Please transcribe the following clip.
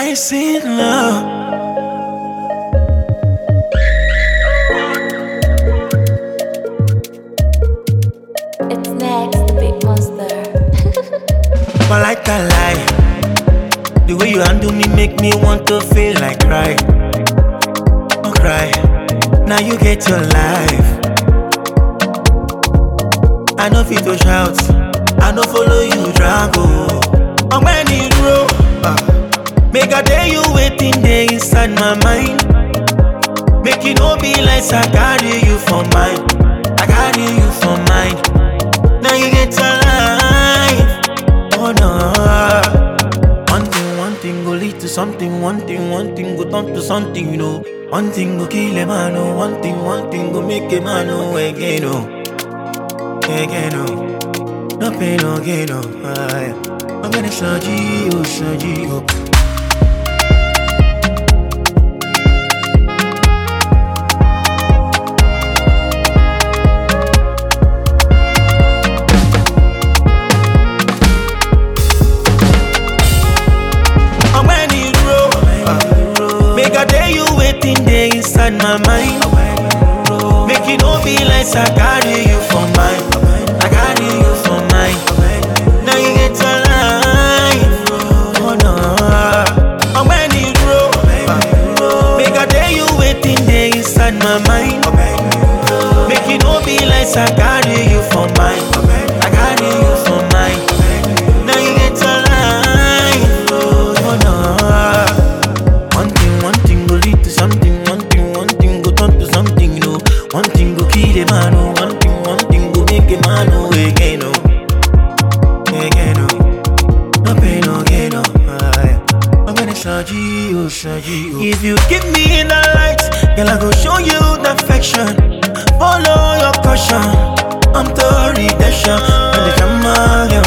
nice in love. It's next, the big monster. But like a lie, the way you handle me make me want to feel like cry. Oh, cry. Now you get your life. I know fit to shout, I know follow you drag oh. I'm when you roll, make a day you waiting there inside my mind. Make you no be like I carry you for mine, I carry you for mine. Now you get your life. Oh no. One thing, one thing go lead to something. One thing, one thing go turn to something. You know. One thing go kill a man. Oh. One thing, one thing go make a man. Oh, again. Oh. Again. Oh. No pain, no gain. Oh. Aye. I'm gonna show you, show you. I'm when you roll. Make a day you waiting there inside my mind. Make you no be like I carry you for mine. I carry you for mine. Now you get your life. Oh no. I'm when you roll. Make a day you waiting there inside my mind. Make you no be like I carry you for mine. I carry you for mine. Now you get your life. Oh no. One thing, one thing go lead to something. One thing, one thing go turn to something. You know. One thing go kill a man. Oh. One thing, one thing go make a man. Oh, again. Oh. Again. Oh. No pain, no gain. Oh. Aye. I'm gonna show you, show you. If you give me the light, girl, I go show you the affection. Follow your caution. I'm the redemption. And the drama, girl,